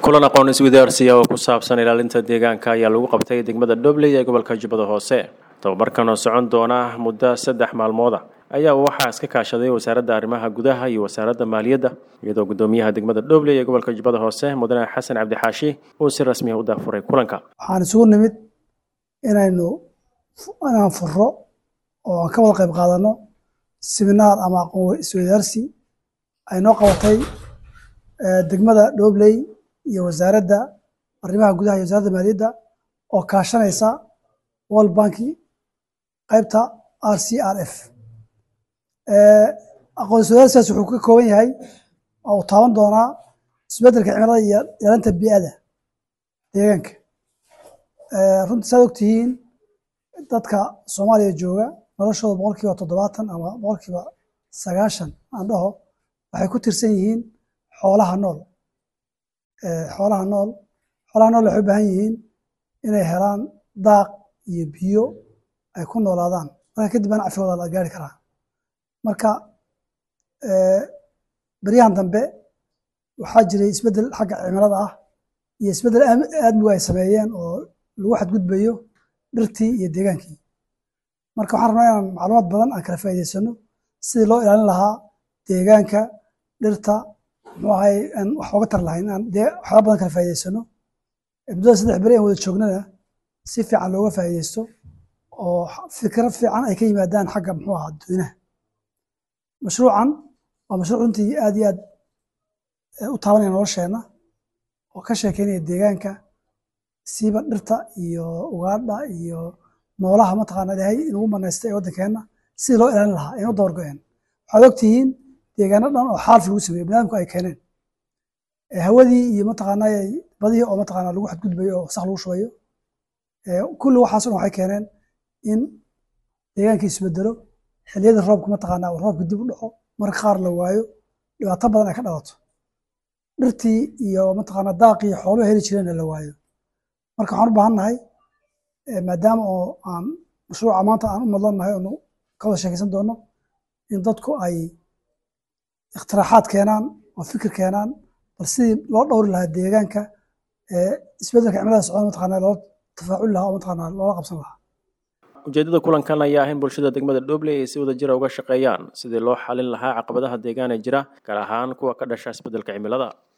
kulan aqoon iswadaarsiya oo ku saabsan ilaalinta deegaanka ayaa lagu qabtay degmada dhobley ee gobolka jubbada hoose tababarkan oo socon doona muddo saddex maalmooda ayaa waxaa iska kaashaday wasaaradda arrimaha gudaha iyo wasaaradda maaliyadda iyadoo guddoomiyaha degmada dhobley ee gobolka jubbada hoose mudane xasan cabdixaashi uu si rasmiya u daafuray kulanka waxaan isugu nimid inaynu inaan furo oo aan ka wada qayb qaadano siminaar ama aqoon iswadaarsi ay noo qabatay degmada dhobley iyo wasaaradda arrimaha gudaha iyo wasaaradda maaliyadda oo kaashanaysa world banki qaybta r c r f aqoon iswadaarsigaas wuxuu ka kooban yahay oo uu taaban doonaa isbeddelka cimilada iyo ilaalinta bii'ada deegaanka runtii saad ogtihiin dadka soomaaliya jooga noloshooda boqol kiiba toddobaatan ama boqol kiiba sagaashan aan dhaho waxay ku tirsan yihiin xoolaha nool xoolaha nool xoolaha nool waxay u baahan yihiin inay helaan daaq iyo biyo ay ku noolaadaan marka kadib aan cafigooda la gaari karaa marka beryahan dambe waxaa jiray isbeddel xagga cimilada ah iyo isbeddel aadmigu ay sameeyeen oo lagu xadgudbayo dhirtii iyo deegaankii marka waxaan rabnaa inaan macluumaad badan aan kala faa'iidaysano sidii loo ilaalin lahaa deegaanka dhirta muxuu ahay aan wax ooga tar lahayn aan dee waxyaaba badan kala faa'iidaysano muddada saddex beri aan wada joognana si fiican looga faa'iidaysto oo fikro fiican ay ka yimaadaan xagga muxuu ahaa dadweynaha mashruucan waa mashruuc runtii aad iyo aad u taabanaya nolosheenna oo ka sheekeynaya deegaanka siiba dhirta iyo ugaadha iyo noolaha mataqaana ilaahay inugu manaystay ee waddankeenna sidii loo ilaalin lahaa aynu dabar go-een waxaad ogtihiin deegaano dhan oo xaalfi lagu sameeyo baniadamku ay keeneen hawadii iyo mataqaana badihii oo mataqaana lagu xadgudbayo oo sax lagu shubayo kulli waxaas dhan waxay keeneen in deegaankii isbedelo xilliyadii roobka mataqaana roobka dib u dhaco marka qaar la waayo dhibaato badan ay ka dhalato dhirtii iyo mataqaana daaqii xooluhu heli jireenna la waayo marka waxaan u baahan nahay maadaama oo aan mashruuca maanta aan u madlan nahay oonu ka wada sheekaysan doono in dadku ay ikhtiraaxaad keenaan oo fikir keenaan bal sidii loo dhowri lahaa deegaanka isbeddelka cimilada socda mataqaana loo tafaaculi lahaa oo mataqaana loola qabsan lahaa ujeeddada kulankan ayaa ah in bulshada degmada dhobley ay si wada jira uga shaqeeyaan sidii loo xalin lahaa caqabadaha deegaan ee jira gaar ahaan kuwa ka dhasha isbeddelka cimilada